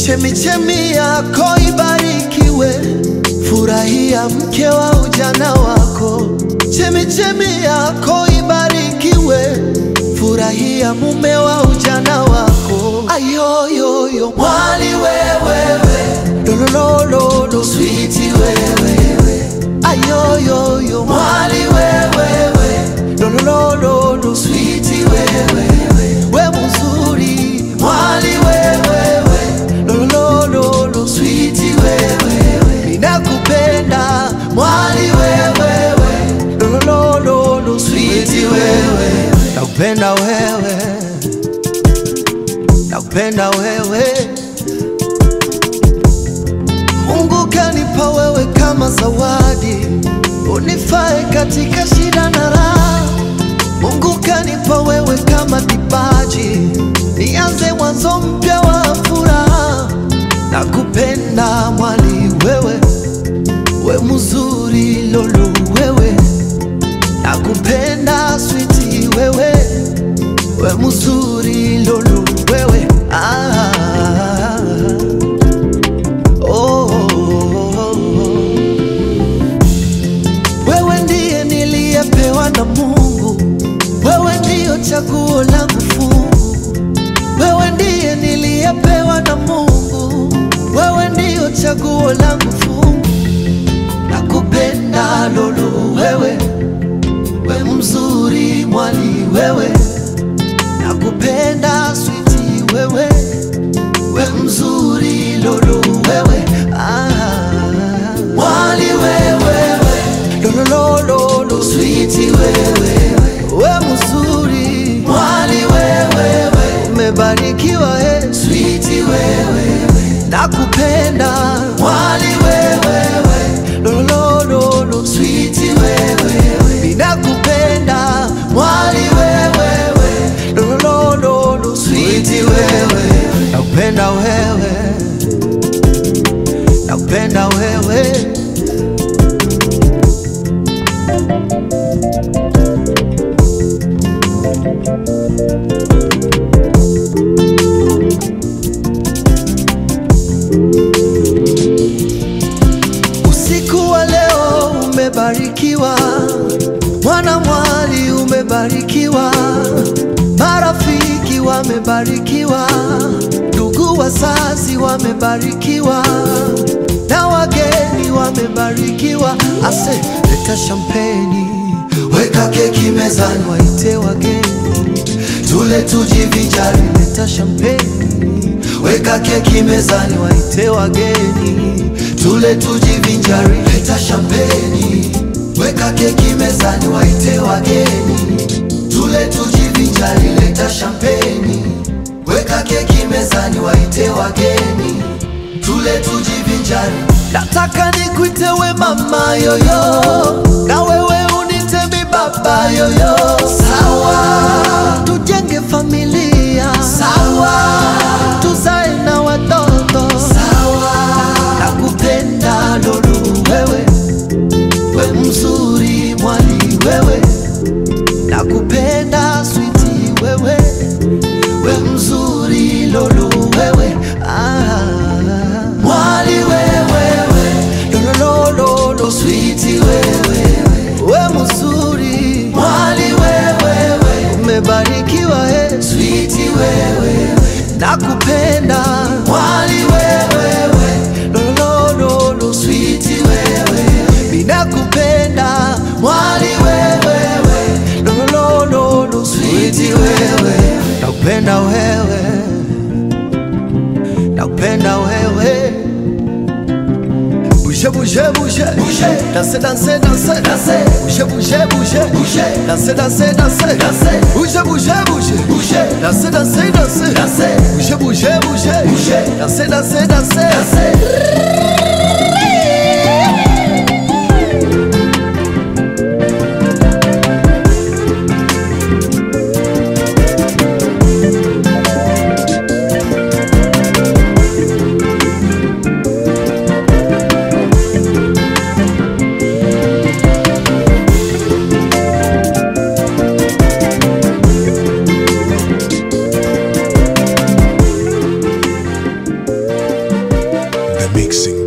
Chemichemi yako ibarikiwe, furahia mke wa ujana wako. Chemichemi yako ibarikiwe, furahia mume wa ujana wako. Ayoyoyo mwali wewewe, lolololo switi wewewe. Ayoyoyo mwali wewewe, lolololo switi wewewe. We mzuri mwali wewewe, lolololo switi wewewe. Ninakupenda mwali wewewe, lolololo switi wewe. Nakupenda wewe, nakupenda wewe. Mungu kanipa wewe kama zawadi, unifae katika shida na raha. Mungu kanipa wewe kama kipaji, nianze mwanzo mpya wa furaha. Nakupenda mwali wewe, we mzuri lolu wewe, nakupenda switi wewe, we mzuri lolu wewe ah. Oh, wewe ndiye niliyepewa na Mungu, wewe ndiyo chaguo langu fungu, wewe ndiye niliyepewa na Mungu, wewe ndiyo chaguo langu fungu. Nakupenda lolo wewe, we mzuri mwali wewe, nakupenda switi wewe we mzuri lolo wewe ah. Mwali wewewe lolololo switi wewe we mzuri mwali wewewe umebarikiwa eh. switi wewe nakupenda mwali wewewe lolololo switi wewe ninakupenda mwali wewewe lolololo switi wewe nakupenda wewe nakupenda wewe Usiku wa leo umebarikiwa, mwana mwali umebarikiwa, marafiki wamebarikiwa, ndugu wazazi wamebarikiwa, na wageni wamebarikiwa. Ase, leta shampeni, weka keki mezani, waite wageni tule tujivinjari. Leta shampeni, weka keki mezani, waite wageni tule tujivinjari. Leta shampeni, weka keki mezani, waite wageni tule tujivinjari. Leta shampeni, weka keki mezani, waite wageni tule tujivinjari. Nataka nikuite we mama yoyo, na wewe unite mi baba yoyo. Sawa, tujenge familia. Sawa, tuzae na watoto. Sawa, nakupenda lolu wewe, we mzuri mwali wewe, nakupenda switi wewe, we mzuri lolu wewe ah. Mwali wewewe lolololo switi wewe we mzuri mwali wewewe umebarikiwa eh. switi wewe nakupenda mwali wewewe lolololo switi wewe ninakupenda mwali wewewe lolololo switi wewe nakupenda wewe nakupenda wewe Bouge, bouge, bouge, bouge, danser, danser, danser, danser, bouge, bouge, bouge, bouge, danser, danser, danser, danser, bouge, bouge, bouge, bouge, danser, danser, danser, danser, bouge, bouge, bouge, bouge, danser, danser, danser, danser. Mixing